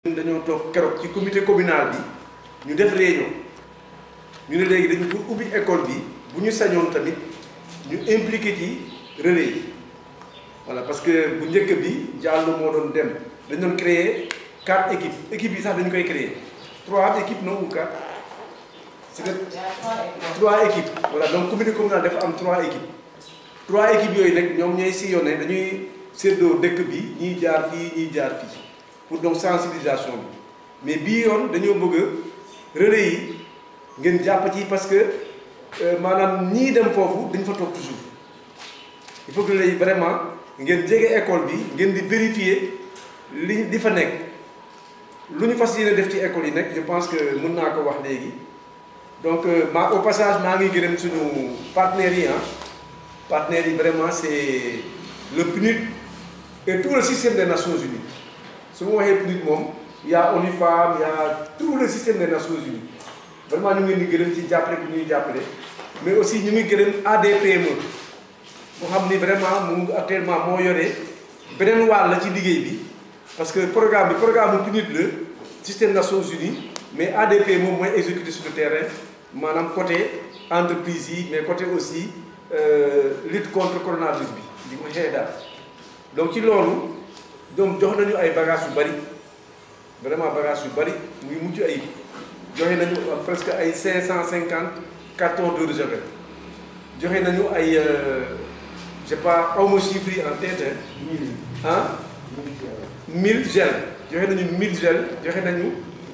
dañoo toog keroog ci comité communal bi ñu def réunion ñu ne léegi dañu pour ubbi école bi bu ñu sañoon tamit ñu impliqué ci relais yi voilà parce que bu njëkk bi Diallo moo doon dem dañ doon créer quatre équipes équipe yi sax dañu koy créer trois équipes non ou quatre c'est trois équipes voilà donc comité communal dafa am trois équipes trois équipes yooyu nag ñoom ñooy sillonné dañuy séddoo dëkk bi ñiy jaar fii ñiy jaar fii pour donc sensibilisation bi mais bii yoon dañoo bëgg relais yi ngeen jàpp ci parce que maanaam ñii dem foofu dañ fa toog toujours il faut que relais yi vraiment ngeen jege école bi ngeen di vérifier li di fa nekk lu ñu fas yéene def ci école yi nag je pense que mën naa ko wax léegi donc ma au passage maa ngi gërëm suñu partenaires yi ah partenaires yi vraiment c'est le PNUD et tout le système des Nations Unies su ma waxee PNUD moom y a ONU Femmes y a tout le système des Nations Unies vraiment ñu ngi leen di gërëm ci jàppale bu ñuy jàppale mais aussi ñu ngi gërëm ADPME moo xam ni vraiment mu actuellement moo yore beneen wàll la ci liggéey bi parce que programme bi programme bu PNUD la système Nations Unies mais ADP moom mooy exécuter sur le terrain maanaam côté entreprise yi mais côté aussi lutte contre coronavirus bi di ko xëy daal donc ci loolu donc jox nañu ay bagages yu bari vraiment bagages yu bari muy mucc ayib joxe nañu presque ay 550 cartons d'eau de javel joxe nañu ay je sais pas aw ma chiffre yi en tête ah 1000 gel joxe nañu 1000 gel joxe nañu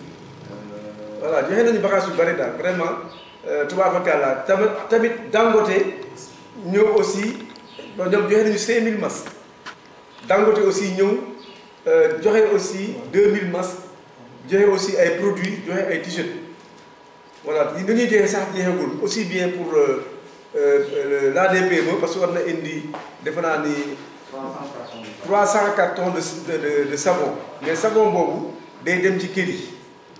voilà joxe nañu bagages yu bari daal vraiment tubaabakàlla tamit tamit Dangote ñëw aussi ñoom joxe nañu 5000 masques Dangote aussi ñëw joxe aussi 2000 masques joxe aussi ay produits joxe ay t-shirt voilà li ñuy joxe sax jeexagul aussi bien pour l'ADPME parce que war na indi defe naa ni 300 cartons de de de savon mais savon boobu day dem ci kër yi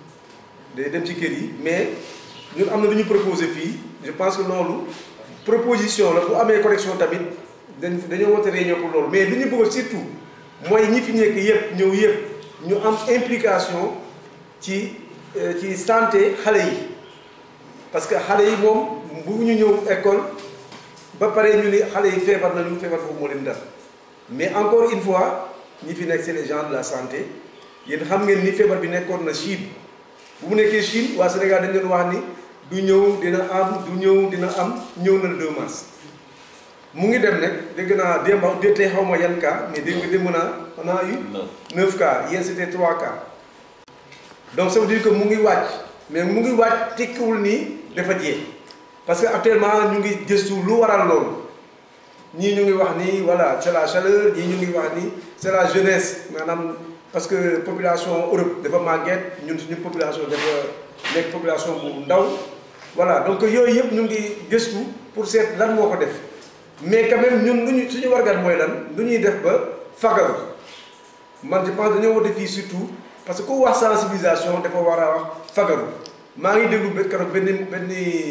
day dem ci kër yi mais ñun am na lu ñu proposé fii je pense que loolu proposition la bu amee correction tamit dañ dañoo woote réunion pour loolu mais li ñu bëgg surtout mooy ñi fi nekk yëpp ñëw yëpp ñu am implication ci ci santé xale yi parce que xale yi moom bu ñu ñëw école ba pare ñu ni xale yi feebar nañu feebar boobu moo leen dal mais encore une fois ñi fi nekk c'est les gens de la santé yéen xam ngeen ni feebar bi nekkoon na Chine bu mu nekkee Chine waa Sénégal dañ leen wax ni du ñëw dina am du ñëw dina am ñëw na le 2 mars mu ngi dem nag dégg naa démb tey xaw ma yan cas mais dégg nga démb naa on a eu 9 cas yéen c'était 3 cas donc ça veut dire que mu ngi wàcc mais mu ngi wàcc tekkiwul nii dafa jeex parce que actuellement ñu ngi gëstu lu waral loolu ñii ñu ngi wax ni voilà c'est la chaleur ñii ñu ngi wax ni c'est la jeunesse maanaam parce que population Europe dafa màgget ñun suñu population dafa nekk population bu ndaw voilà donc yooyu yëpp ñu ngi gëstu pour seet lan moo ko def mais quand même ñun lu ñu suñu wargat mooy lan lu ñuy def ba fagaru man je pense dañoo war fii surtout parce que ku wax sensibilisation dafa war a wax fagaru maa ngi déglu ba keroog benn benn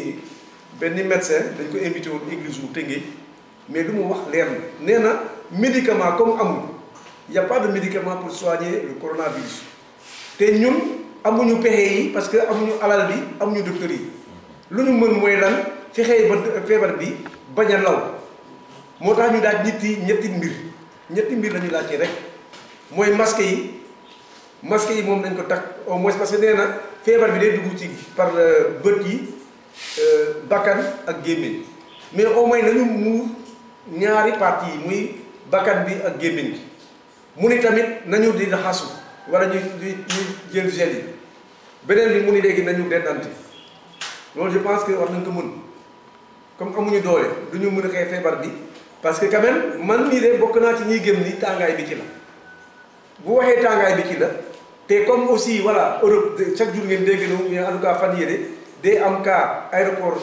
benn médecin dañ ko invité woon église wu Tëngéej mais lu mu wax leer na nee na médicament comme amul y a pas de médicament pour soigner le coronavirus te ñun amuñu pexe yi parce que amuñu alal bi amuñu docteur yi lu ñu mën mooy lan fexee ba feebar bi bañ a law moo tax ñu daaj nit yi ñetti mbir ñetti mbir la ñu laaj ci rek mooy masque yi masque yi moom nañ ko takk au moins parce que nee na feebar bi day dugg ci par bët yi bakkan ak gémmiñ mais au moins nañu muur ñaari parties yi muy bakkan bi ak gémmiñ bi mu ni tamit nañu di raxasu wala ñu ñu jël gel yi beneen bi mu ni léegi nañu dendante loolu je pense que war nañ ko mën comme amuñu doole du ñu mën a xëy feebar bi parce que quand même man mii de bokk naa ci ñuy gëm ni tàngaay bi ci la bu waxee tàngaay bi ci la te comme aussi voilà Europe chaque jour ngeen dégg na mais en tout cas fan yére day am cas aéroport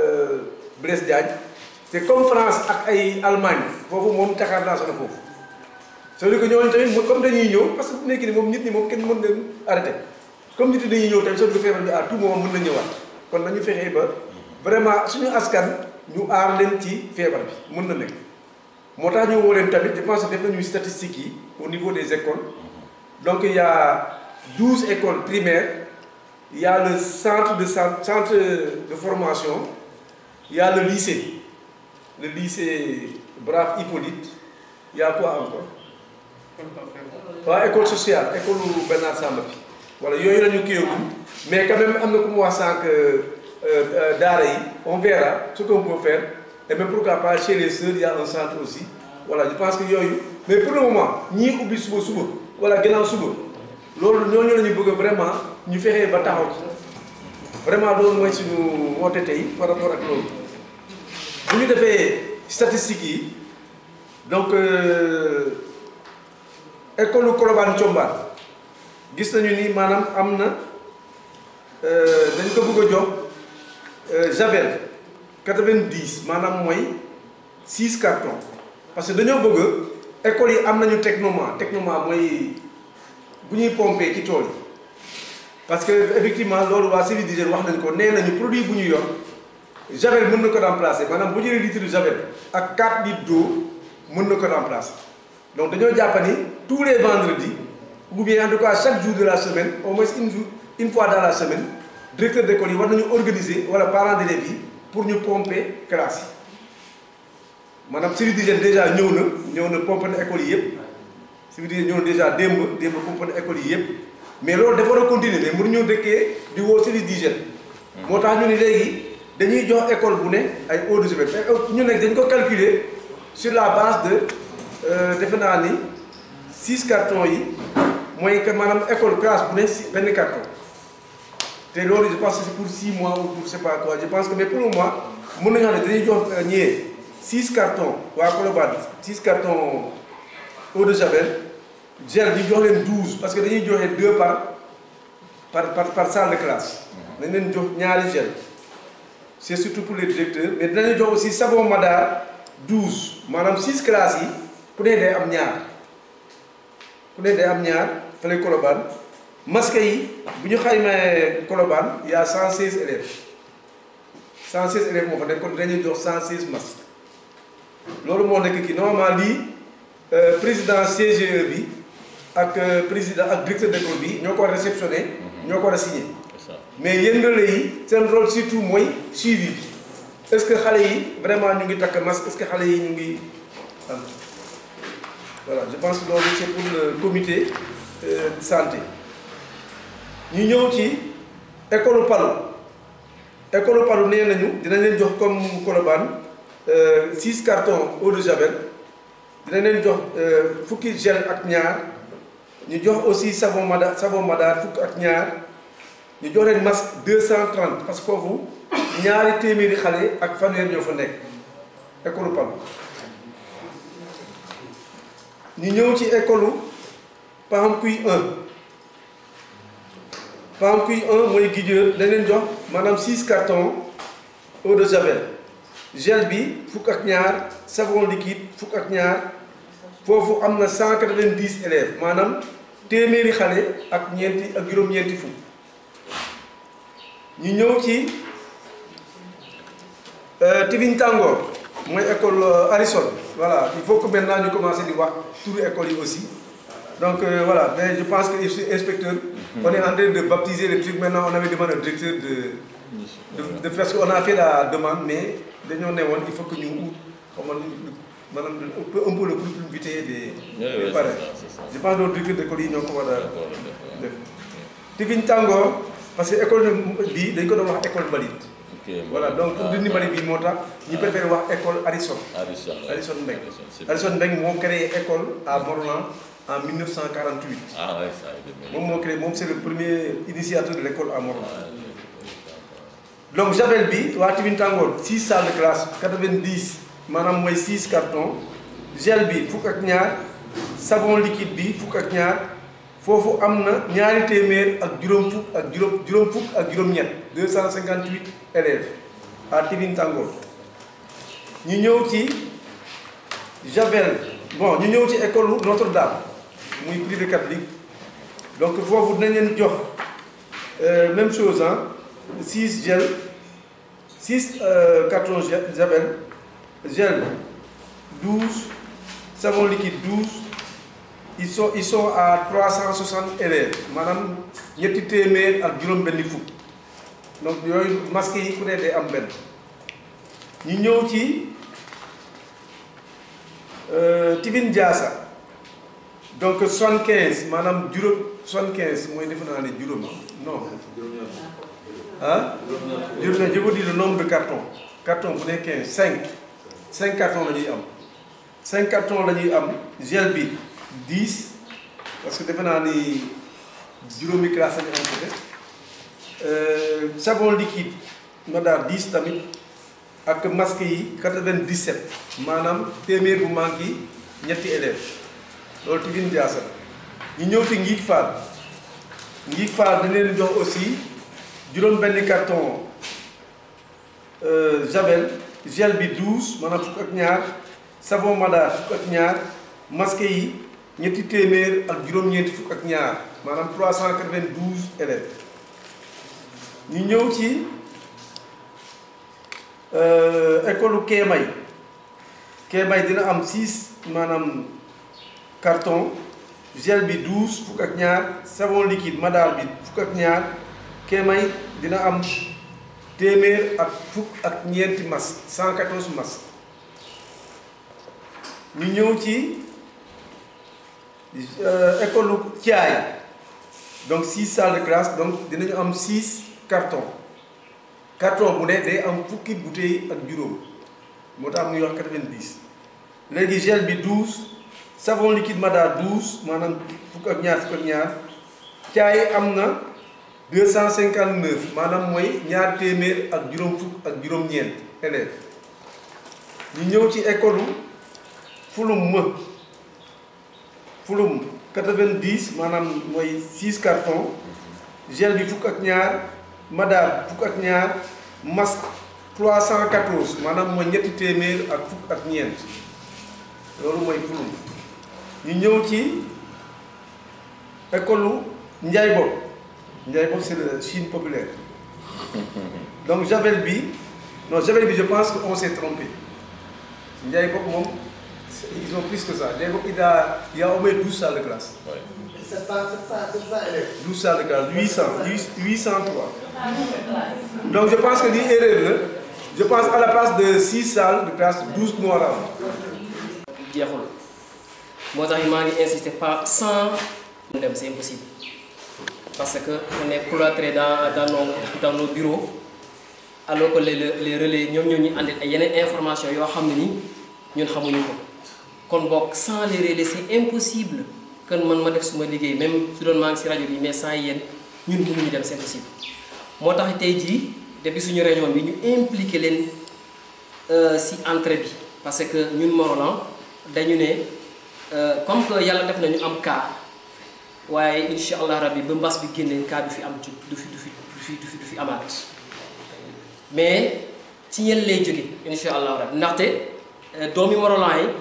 Blaise Diagne te comme France ak ay Allemagne foofu moom taxaar naa sona foofu c'est-à-dire que ñooñu tamit comme dañuy ñëw parce que fu nekk ni moom nit ñi moom kenn mën leen arrêté comme nit ñi dañuy ñëw tamit c'est-à-dire que feebar bi à tout moment mën na ñëwaat kon nañu fexee ba vraiment suñu askan ñu aar leen ci feebar bi mën na nekk moo tax ñu woo leen tamit je pense que def nañu statistiques yi au niveau des écoles donc il y a 12 écoles primaires il y a le centre de centre de formation il y a le lycée le lycée Brave Hippolyte il y a quoi encore waaw école sociale école Bernard Samba bi voilà yooyu la ñu kiiagum mais quand même am na ku mu wax sànq daara yi on verra ce qu'on peut faire et même pourquoi pas chez les sœurs il y a un centre aussi voilà je pense que yooyu mais pour le moment ñii ubbi suba suba wala gannaaw suba loolu ñooñu la ñu bëgg vraiment ñu fexee ba taxaw ci vraiment loolu mooy suñu woote tey par rapport ak loolu bu ñu defee statistiques yi donc école Colobane Thiombane gis nañu ni maanaam am na dañ ko bëgg a jox javel 90 maanaam mooy 6 cartons parce que dañoo bëgg école yi am nañu technoma technoma mooy bu ñuy pomper ci tool yi parce que effectivement loolu waa service d'hygiène wax nañ ko nee nañu produit bu ñu yor javel mën na ko remplacer maanaam bu jëlee litre javel ak 4 litres d'eau mën na ko remplacer donc dañoo jàpp ni tous les vendredis ou bien en tout cas chaque jour de la semaine au moins une jour une fois dans la semaine directeur d'école yi war nañu organiser wala parents d'élèves yi pour ñu pomper classe yi maanaam service d'hygiène déjà ñëw na ñëw na pomper na école yi yëpp service d'hygiène ñëw na déjà démb démb pomper na école yi yëpp mais loolu dafa war a continuer mais mënuñoo dëkkee di woo service d'hygiène moo tax ñu ni léegi dañuy jox école bu ne ay eau de javel ñu nekk dañ ko calculer sur la base de defe naa ni six cartons yi mooy que maanaam école classe bu ne si benn carton te loolu je pense que c'est pour six mois ou pour je sais pas quoi je pense que mais pour le moment mën nañu xam ne dañuy jox ñëwee six cartons waa Colobane six cartons eau de javel gel ñu jox leen douze parce que dañuy joxe deux par par par par salle de classe dañ leen jox ñaari gel c'est surtout pour les directeurs mais dinañu jox aussi savon Madar douze maanaam six classes yi ku ne day am ñaar ku ne day am ñaar fële Colobane masque yi bu ñu xaymee Colobane y a cent seize élèves cent seize élèves moo fa nekk kon dañuy jox cent seize masques loolu moo nekk kii normalement lii président CGE bi ak président ak directeur d'école bi ñoo ko war a réceptionné ñoo ko war a signé mais yéen relais yi seen rôle surtout mooy suivi bi est-ce que xale yi vraiment ñu ngi takk masque est-ce que xale yi ñu ngi am voilà je pense que loolu c'est pour le comité de santé ñu ñëw ci école Palu école Palu nee nañu dinañ leen jox comme Colobane six cartons eau de javel dinañ leen jox fukki gel ak ñaar ñu jox aussi savon Madar savon Madar fukk ak ñaar ñu jox leen masque deux cent trente parce que foofu ñaari téeméeri xale ak fanweer ñoo fa nekk école Palu ñu ñëw ci école Pahamkuy 1 Pahamkuy 1 mooy Guidieur dañ leen jox maanaam 6 cartons eau de javel gel bi fukk ak ñaar savon liquide fukk ak ñaar foofu am na 190 élèves maanaam téeméeri xale ak ñeenti ak juróom-ñeenti fukk ñu ñëw ci Tivin Tangor mooy école Harrison voilà il faut que maintenant ñu commencer di wax turu école yi aussi donc euh, voilà mais je pense que je suis inspecteur on est en train de baptiser les trucs maintenant on avait demandé au directeur de de de faire ce qu'on a fait la demande mais dañoo ne woon il faut que ñu ut comme maanaam un peu le productivité des des parents je pense que directeur d'école yi ñoo ko war a def Tivin Tangor parce que école bi dañ ko doon wax école Mbalit voilà donc pour dindi mbalit bi moo tax ñu préféré wax école Harrison Harrison Mbengue Harrison Mbengue moo créé école à Morlan en 1948 ah ouais ça moom moo créé moom c'est le premier initiateur de l'école à Morlan donc javel bi waa Tivin Tangor 6 salles de classe 90 maanaam mooy 6 cartons gel bi fukk ak ñaar savon liquide bi fukk ak ñaar foofu am na ñaari téeméer ak juróom fukk ak juróom juróom fukk ak juróom-ñett 258 élèves à Tivin Tangor ñu ñëw ci Javel bon ñu ñëw ci école Notre-Dame muy privé catholique donc foofu dinañ leen jox même chose ah 6 gel 6 cartons Javel gel 12 savon liquide 12 ils sont ils sont à 360 élèves maanaam ñetti téeméer ak juróom-benni fukk donc yooyu masque yi ku ne day am benn ñu ñëw ci Tivin Diassa donc 75 maanaam juróom 75 mooy defe naa ne juróom non ah juróom je vous dis le nombre de cartons carton bu ne 15 5 5 cartons la ñuy am 5 cartons la ñuy am gel bi 10 parce que defe naa ni juróomi classe lañu am peut-être savon liquide ma daal 10 tamit ak masque yi 97 maanaam téeméer bu manqué ñetti élèves loolu Tivin Diassa ñu ñëw ci Ngiig Fall Ngiig Fall dañ leen jox aussi juróom benn carton javel gel bi 12 maanaam fukk ak ñaar savon Madar fukk ak ñaar masque yi ñetti téeméer ak juróom-ñeenti fukk ak ñaar maanaam 392 élèves ñu ñëw ci école Kéemay Kéemay dina am 6 maanaam carton gel bi 12 fukk ak ñaar savon liquide Madar bi fukk ak ñaar Kéemay dina am téeméer ak fukk ak ñeenti masque 114 masque ñu ñëw ci école Thiaay donc 6 salles de classe donc dinañu am 6 cartons carton bu ne day am fukki bouteille ak juróom moo tax muy wax 90 léegi gel bi 12 savon liquide Madar 12 maanaam fukk ak ñaar fukk ak ñaar Thiaay am na 259 maanaam mooy ñaar téeméer ak juróom fukk ak juróom-ñeent élèves ñu ñëw ci école fulum më fulum 90 maanaam mooy 6 cartons gel bi fukk ak ñaar Madar fukk ak ñaar masque 314 maanaam mooy ñetti téeméer ak fukk ak ñeent loolu mooy fulum ñu ñëw ci école Njaay Bopp Ndiaye boobu c'est la Chine populaire donc Javel bi non Javel bi je pense que on s'est trompé Ndiaye boobu moom ils ont plus que ça Ndiaye boobu il a il y a au moins 12 salles de classe. Ouais. 700 700 700 élèves. 12 salles de classe 800 803 donc je pense que lii erreur la je pense à la place de 6 salles de classe 12 moo war a am. jeexul moo tax maa ngi insister pas sans dem c'est impossible. parce que on est cloîtré dans dans nos dans nos bureaux alors que les les relais ñoom ñoo ñu andil ay yeneen information yoo xam ne ni ñun xamuñu ko kon boog sans les relais c'est impossible que man ma def suma liggéey même su doon maa ngi si rajo bi mais sans yéen ñun mënuñu dem c'est impossible. moo tax tey jii depuis suñu réunion bi ñu impliqué leen si entrée bi parce que ñun Morolan dañu ne comme que yàlla def na ñu am cas. waaye incha allah rabbi ba mbas bi génnee cas du fi am ci du fi du fi du fi du fi du fi amaat mais ci ñen lay jóge incha allah rabbi ndaxte doomi Morolan yi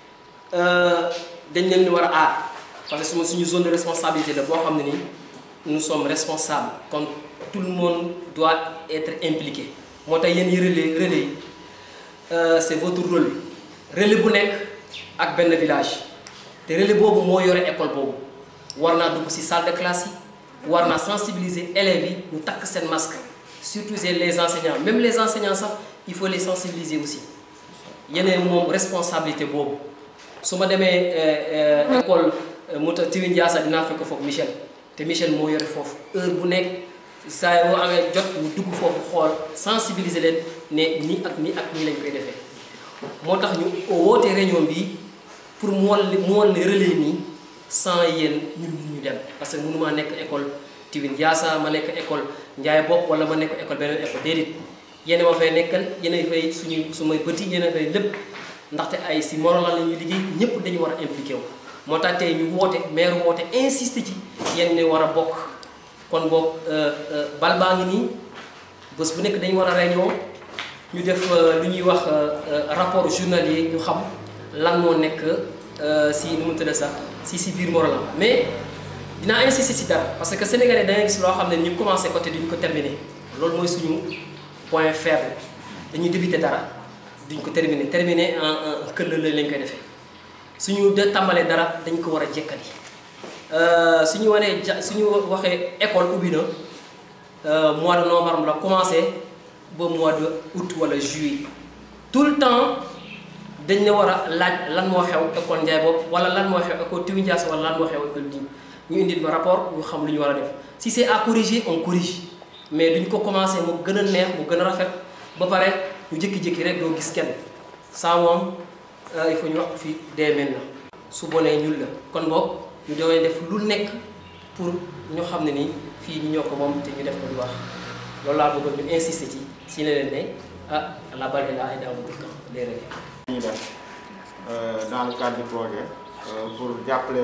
dañ leen war a aar parce que suma suñu zone de responsabilité la boo xam ne ni nous sommes responsables kon tout le monde doit être impliqué moo tax yéen yi relais relais yi c'est votre rôle relais bu nekk ak benn village te relais boobu moo yore école boobu war naa dugg ci salle de classe yi war naa sensibiliser élèves yi ñu takk seen masque surtout les enseignants même les enseignants sax il faut les sensibiliser aussi yeneen moom responsabilité boobu su ma demee école mu ta Tivin Diassa dinaa fekk foofu Michel te Michel moo yore foofu heure bu nekk saa yoo amee jot ñu dugg foofu xool sensibiliser leen ne nii ak nii ak nii lañ koy defee moo tax ñu woote réunion bi pour mu wan mu wan ne relais nii sans yéen ñun ñu dem parce que mënumaa nekk école Tivin Diassa ma nekk école Ndiaye Bopp wala ma nekk école beneen école déedéet yéen ma fay nekkal yéen a fay suñu sumay petit yéen a fay lépp ndaxte ay si Morolan la ñuy liggéey ñëpp dañu war a impliqué wu. moo tax tey ñu woote maire woote insiste ci yéen ne war a bokk kon boog bal baa ngi nii bés bu nekk dañu war a réunion ñu def lu ñuy wax rapport journalier ñu xam lan moo nekk si nu mu tudd sax. si si biir Morolan mais dinaa insister si dara parce que sénégalais da ngay gis loo xam ne ñu commencé côté duñ ko terminer loolu mooy suñu point faible dañuy débuter dara duñ ko terminer terminer en en këll lañ koy defee suñu de tàmbalee dara dañ ko war a jekkali suñu wanee ja suñu waxee école ubbi na mois de novembre la commencé ba mois de août wala juillet tout le temps dañ ne war a laaj lan moo xew école Ndiaye boobu wala lan moo xew école Tiwi Ndiass wala lan moo xew école di ñu indil ma rapport ñu xam lu ñu war a def si c'est à corriger on corrige mais duñ ko commencé mu gën a neex mu gën a rafet ba pare ñu jékki-jékki rek doo gis kenn saa moom il faut ñu wax ko fii dee mel na su bonee ñul la kon boog ñu doon def lu nekk pour ñu xam ne ni fii ñu ñoo ko moom te ñu def ko lu baax loolu laa bëggoon ñu insister ci si ne leen ne ah la balle est là et dans votre camp les relais. ñuy def dans le cadre du projet pour jàppale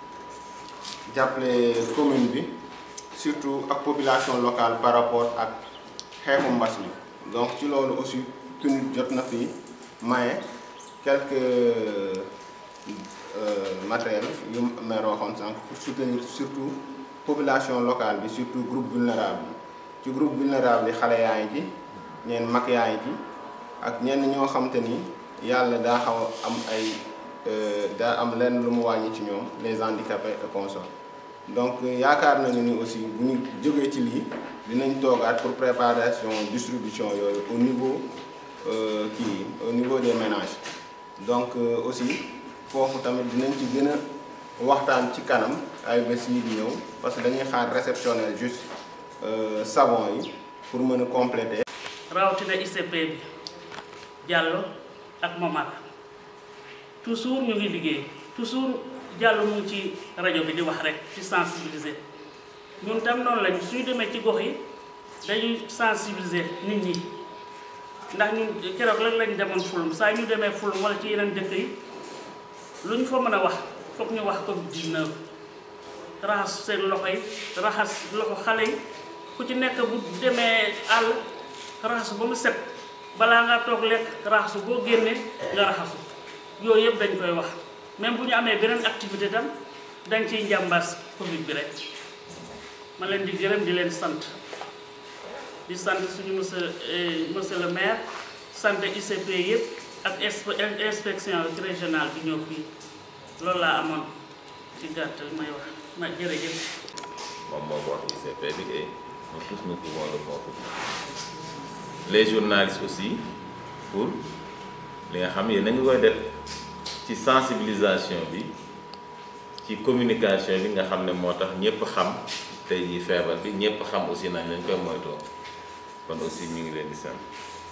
jàppale commune bi surtout ak population locale par rapport ak xeexu mbas mi donc ci loolu aussi PNUD jot na fi maye quelques matériels yu maire waxoon sànq pour soutenir surtout population locale bi surtout groupe vulnérable yi ci groupe vulnérable yi xale yaa ngi ci ñeen mag yaa ngi ci ak ñenn ñoo xam te ni yàlla daa xaw a am ay daa am lenn lu mu wàññi ci ñoom les handicapés et consorts donc yaakaar nañu ni aussi bu ñu jógee ci lii dinañ toogaat pour préparation distribution yooyu au niveau kii au niveau des ménages donc aussi foofu tamit dinañ ci gën a waxtaan ci kanam ay bés yi di ñëw parce que dañuy xaar réceptionner juste savon yi pour mën a compléter. rawatina ICP bi Diallo ak Momar toujours ñu ngi liggéey toujours Diallo mu ngi ci rajo bi di wax rek ci sensibiliser ñun tam noonu lañu suñu demee ci gox yi dañuy sensibiliser nit ñi ndax ñun keroog lan lañ demoon fulum saa ñu demee fulum wala ci yeneen dëkk yi lu ñu fa mën a wax foog ñu wax Covid 19 raxas seen loxo yi raxas loxo xale yi ku ci nekk bu demee àll raxasu ba mu set balaa nga toog lekk raxasu boo génnee nga raxasu yooyu yëpp dañ koy wax même bu ñu amee beneen activité tam dañ ciy njàmbaas Covid bi rek ma leen di gërëm di leen sant di sant suñu monsieur monsieur le maire sant ICP yëpp ak inspection régionale bi ñëw fii loolu laa amoon ci gàttal may wax ma jërëjëf. moom moo ko wax ICP bi et nous tous nous pouvons le confirmer les journalistes aussi pour li nga xam yéen a ngi koy def ci sensibilisation bi ci communication bi nga xam ne moo tax ñëpp xam tey jii feebar bi ñëpp xam aussi nañ lañ koy moytoo kon aussi ñu ngi leen di sant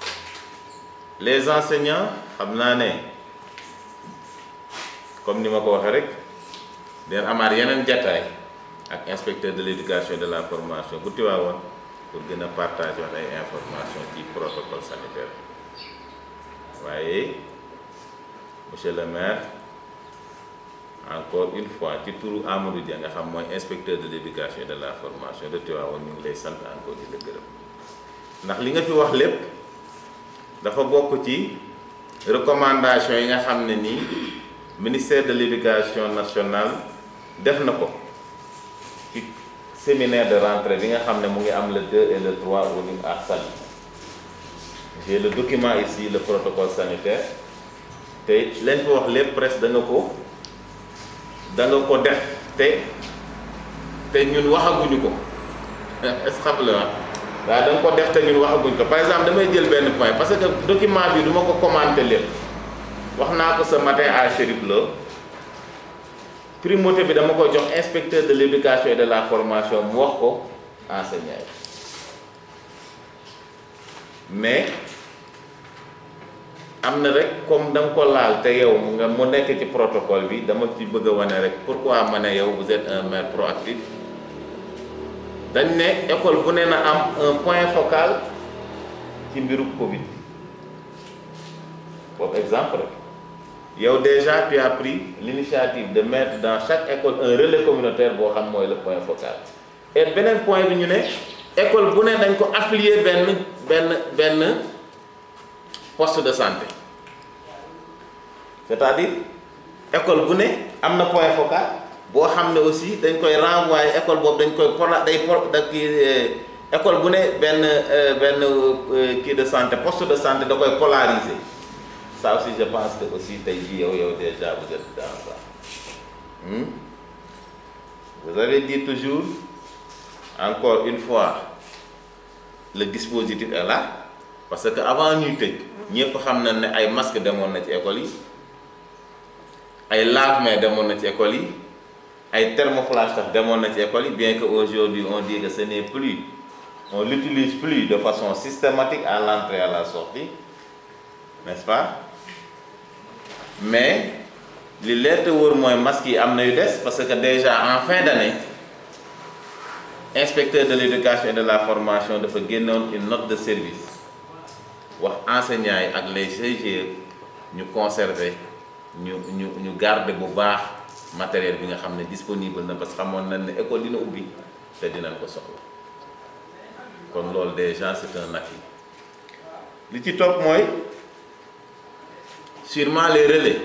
les enseignants xam naa ne comme ni ma ko waxee rek den amaat yeneen jataay ak inspecteur de l'éducation et de la formation bu tiwaawoon pour gën a partager wax ay information ci protocole sanitaire waaye monsieur le maire encore une fois ci turu Amadou Dia nga xam mooy inspecteur de l'éducation et de la formation de Tivaouane ñu ngi lay sant encore di la gërëm ndax li nga fi wax lépp dafa bokk ci recommandation yi nga xam ne nii ministère de l'éducation nationale def na ko ci séminaire de rentrée bi nga xam ne mu ngi am le 2 et le 3 au niveau à Saly j'ai le document ici le protocole sanitaire te lañ ko wax lépp presque da nga ko da nga ko def te te ñun waxaguñu ko est-ce xam la waaw da nga ko def te ñun waxaguñu ko par exemple damay jël benn point parce que document bi du ma ko commenter lépp wax naa ko ce matin à Chérif Lo primauté bi dama ko jox inspecteur de l'éducation et de la formation mu wax ko enseignant yi mais am na rek comme da nga ko laal te yow nga mu nekk ci protocole bi dama ci bëgg a wane rek pourquoi ma ne yow vous êtes un maire proactif dañ ne école bu ne na am un point focal ci mbiru Covid boobu exemple rek yow déjà tu as pris l'initiative de mettre dans chaque école un relais communautaire boo xam mooy le point focal et beneen point bi ñu ne école bu ne dañ ko affilier benn benn benn poste de santé c'est-à-dire école bu ne am na point focal boo xam ne aussi dañ koy renvoyer école boobu dañ koy pola day po da kii école bu ne benn benn kii de santé poste de santé da koy polariser ça aussi je pense que aussi tey jii yow yow déjà vous êtes dans ça Hmm? vous avez dit toujours encore une fois le dispositif est là parce que avant ñuy tëj ñëpp xam nañ ne ay masque demoon na ci école yi ay lave-mains demoon na ci école yi ay thermoflash sax demoon na ci école yi bien que aujourd'hui on dit que ce n'est plus on l'utilise plus de façon systématique à l'entrée et à la sortie n'est-ce pas mais li leer te wóor mooy masque yi am na yu des parce que déjà en fin d'année inspecteur de l'éducation et de la formation dafa génnoon une note de service wax enseignants yi ak les GIE ñu conserver ñu ñu ñu garder bu baax matériel bi nga xam ne disponible na parce que xamoon nañ ne école dina ubbi te dinañ ko soxla kon loolu déjà c'est un acquis li ci topp mooy sûrement les relais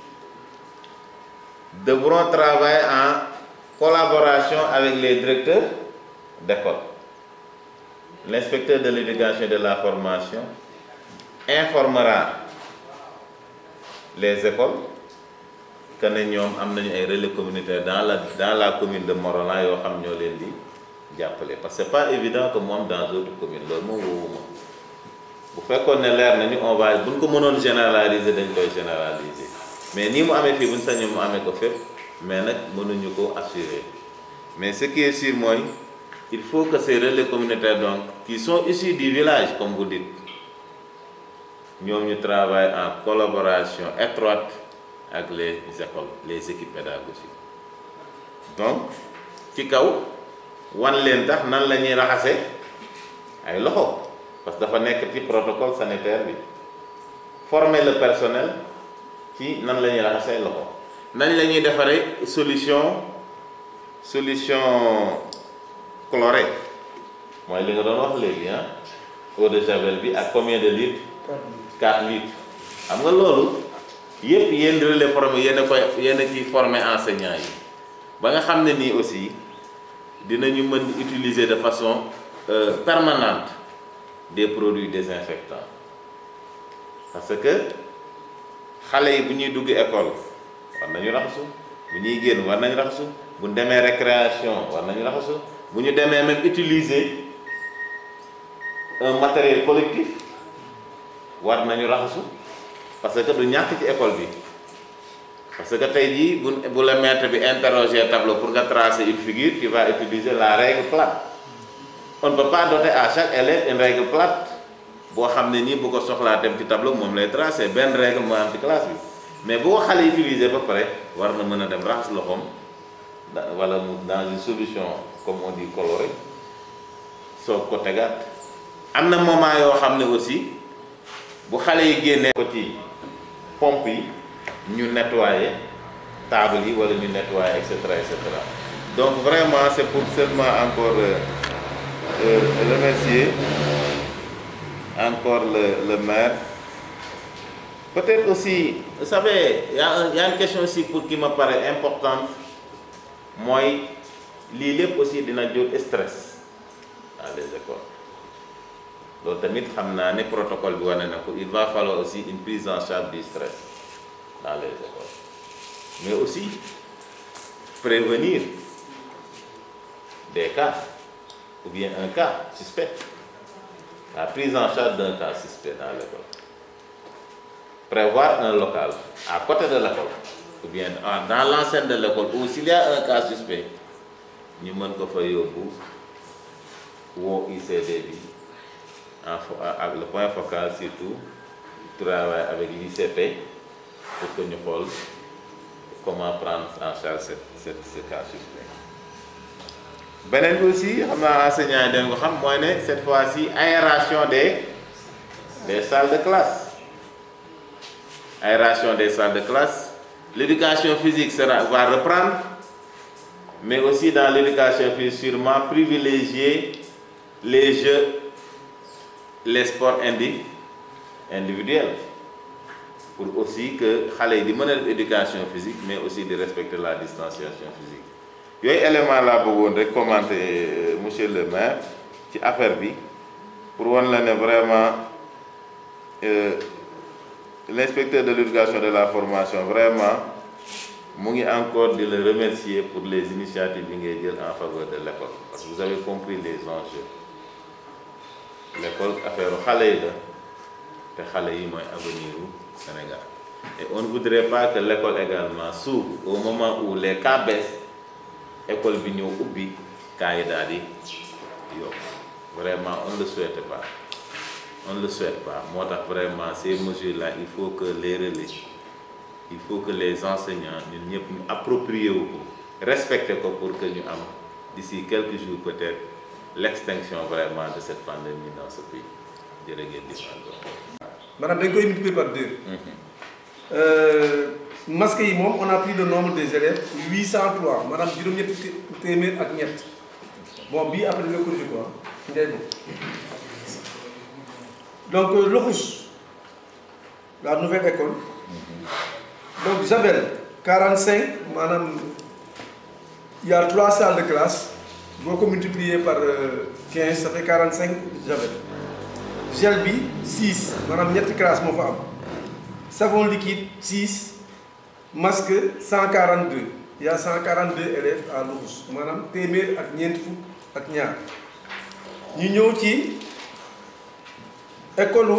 devront travailler en collaboration avec les directeurs d'école. L'inspecteur de l'éducation et de la formation informera les écoles que ne ñoom am nañu ay relais communautaires dans la dans la commune de Morolan yoo xam ñoo leen di jàppale parce que c'est pas évident que moom dans d'autres communes loolu moom woowuma bu fekkoon ne leer nañu on va buñ ko mënoon généraliser dañ koy généraliser mais nii mu amee fii buñ sañu mu amee ko fépp mais nag mënuñu ko assurer mais ce qui est sûr mooy il faut que ces relais communautaires donc qui sont issus du village comme vous dites ñoom ñu travaillent en collaboration étroite ak les écoles les équipes pédagogiques donc ci kaw wan leen tax nan la ñuy raxase ay loxo parce que dafa nekk ci protocole sanitaire bi former le personnel ci nan la ñuy raxase ay loxo nañ la ñuy defaree solution solution chlorée mooy li nga doon wax léegi ah eau de javel bi ak combien de litres 4 litres xam nga loolu yëpp yéen relais formé yéen a koy yéen a ciy former enseignants yi ba nga xam ne nii aussi dinañu mën utiliser de façon euh, permanente des produits désinfectants parce que xale yi bu ñuy dugg école war nañu raxasu bu ñuy génn war nañu raxasu bu ñu demee récréation war nañu raxasu bu ñu demee même utiliser un matériel collectif war nañu raxasu parce que du ñàkk ci école bi parce que tey jii bu bu la maître bi interroger tableau pour nga tracer une figure tu vas utiliser la règle plate on ne peut pas doter à chaque élève une règle plate boo xam ne nii bu ko soxlaa dem ci tableau moom lay tracer benn règle mooy am ci classe bi mais bu ko xale utiliser ba pare war na mën a dem raxas loxoom da wala mu dans une solution comme on dit colorée soog ko tegaat am na moment yoo xam ne aussi bu xale yi génnee ko ci pompe yi ñu nettoyer table yi wala ñu nettoyer et cetera et cetera donc vraiment c'est pour seulement encore euh, euh, remercier encore le le maire peut-être aussi vous savez y a un y a une question aussi pour qui me paraît importante mooy lii lépp aussi dina jur stress dans les écoles loolu tamit xam naa ne protocole bi wane na ko il va falloir aussi une prise en charge du stress dans les écoles mais aussi prévenir des cas ou bien un cas suspect la prise en charge d'un cas suspect dans l'école prévoir un local à côté de l'école ou bien dans l'enceinte de l'école ou s'il y a un cas suspect ñu mën ko fa yóbbu woo ICD bi en fo ak le point focal surtout travailler avec l'ICP pour que ñu xool comment prendre en charge cette cette ce cas suspect beneen bi aussi xam naa enseignants yi dañ ko xam mooy ne cette fois-ci aération des des salles de classe aération des salles de classe l'éducation physique sera va reprendre mais aussi dans l'éducation physique sûrement privilégier les jeux les sports indi individuels pour aussi que xale yi di mën a def éducation physique mais aussi di respecter la distanciation physique yooyu élément laa bëggoon rek commenter monsieur le maire ci affaire bi pour wan la ne vraiment l'inspecteur de l'éducation de la formation vraiment mu ngi encore di le remercier pour les initiatives yi ngay jël en faveur de l'école parce que vous avez compris les enjeux l'école affaire xale yi la te xale yi mooy avenir u Sénégal et on ne voudrait pas que l'école également s'ouvre au moment où les cas baissent école bi ñëw ubbi cas yi daal di yokk vraiment on ne le souhaite pas on ne le souhaite pas moo tax vraiment ces mesures là il faut que les relais il faut que les enseignants ñun ñëpp ñu approprier wu ko respecter ko pour que ñu am d'ici quelques jours peut-être l'extinction vraiment de cette pandémie dans ce pays jërë ngeen di encore. maanaam dañ koy multiplier par deux. masques yi moom on a pris le nombre des élèves 803 maanaam juróom-ñetti téeméer ak ñett bon bii après nga corriger quoi ngay bon donc Loxus la nouvelle école donc Javel 45 maanaam il y a trois salles de classe boo ko multiplier par 15 ça fait 45 Javel gel bi 6 maanaam ñetti classe moo fa am savon liquide 6 masque 142 il y a 142 élèves à Loxus maanaam téeméer ak ñeent fukk ak ñaar ñu ñëw ci école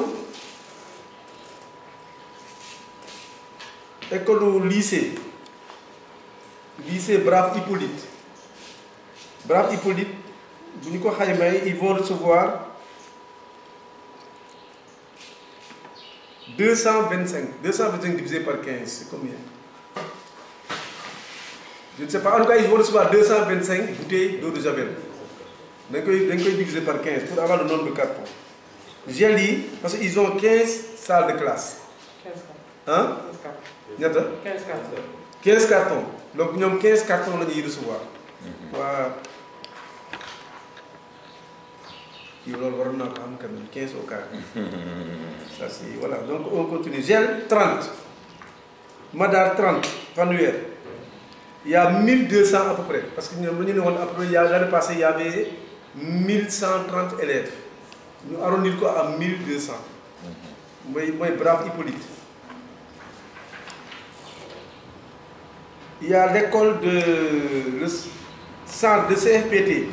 école lycée lycée Brave Hippolyte Brave Hippolyte bu ñu ko xaymay ils vont recevoir deux cent vingt cinq deux cent vingt cinq divisé par quinze c'est combien je ne sais pas en tout cas ils vont recevoir deux cent vingt cinq bouteilles d'eau de javel dañ koy dañ koy diviser par quinze pour avoir le nombre de cartons gel yi parce que ils ont quinze salles de classe ah ñetta quinze cartons donc ñoom quinze cartons la ñuy recevoir waa kii loolu waroon naa ko am quand même quinze au quart ça c'est voilà donc on continue gel 30 madar 30 fanweer il y a 1200 à peu près parce que ñoom dañu ne woon après il y a l'année passée il y avait 1130 élèves ñu arrondir ko à 1200 mooy mooy brave Hippolyte il y a l'école de le centre de CFPT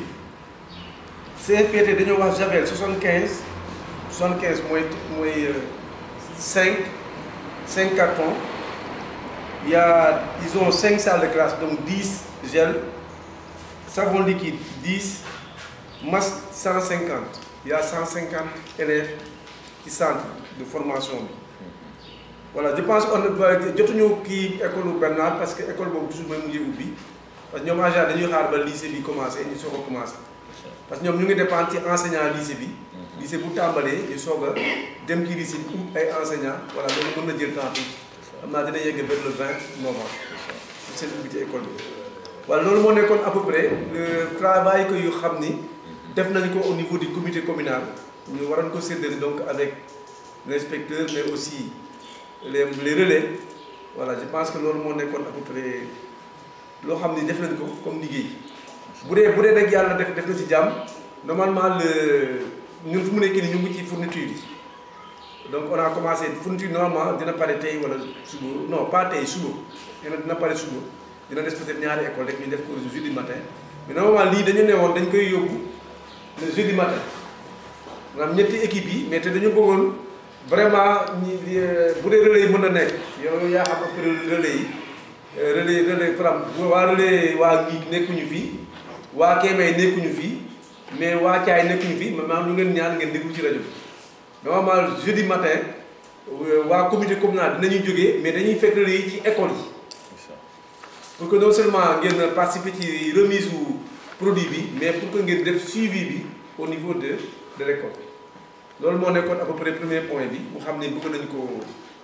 CFPT dañoo wax Javel 75 75 mooy mooy 5 5 cartons il y a ils ont 5 salles de classe donc 10 gel savon liquide 10 masque 150 il y a 150 élèves ci centre de formation bi voilà je pense on ne jotuñu kii école Bernard parce que école boobu toujours mooy mujjee ubbi parce que ñoom en général dañuy xaar ba lycée bi commencé ñu soog a commencé parce que ñoom ñu ngi dépendre ci enseignant lycée bi lycée bu tàmbalee ñu soog a dem ci lycée bi ut ay enseignant voilà loolu mën na jël temps tuuti xam naa dina yegg vers le 20 novembre seen ubbi ci école bi voilà loolu moo nekkoon à peu près le travail que yu xam ni def nañ ko au niveau du comité communal ñu waroon ko séddale donc avec l'inspecteur mais aussi les les relais voilà je pense que loolu moo nekkoon à peu près loo xam ni def nañ ko comme liggéey bu dee bu dee nag yàlla def def na ci jàmm normalement le ñun fu mu nekk nii ñu ngi ci fourniture yi donc on a commencé fourniture normalement dina pare tey wala suba non pas tey suba dina dina pare suba dina des peut-être ñaari école rek ñu def ko jeudi matin mais normalement lii dañu ne woon dañ koy yóbbu le jeudi matin maanaam ñetti équipe yi mais te dañu bëggoon vraiment ñi bu dee relais yi mën na nekk yow yaa xam après relais yi relais relais par exemple waa relais waa ngi nekkuñu fii waa Kébé nekkuñu fii mais waa Thiaay nekkuñu fii maanaam ñu ngeen ñaan ngeen déglu ci rajo bi normalement jeudi matin waa comité communal dinañuy jógee mais dañuy fekk relais yi ci école yi pour que non seulement ngeen participer ci remise wu produit bi mais pour que ngeen def suivi bi au niveau de de l'école loolu moo nekkoon à peu près premier point bi mu xam ne bëgg nañu ko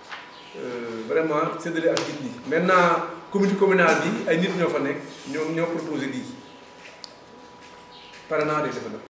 vraiment séddale ak nit ñi maintenant comité communal bi ay nit ñoo fa nekk ñoom ñoo proposé lii pare naa de defe na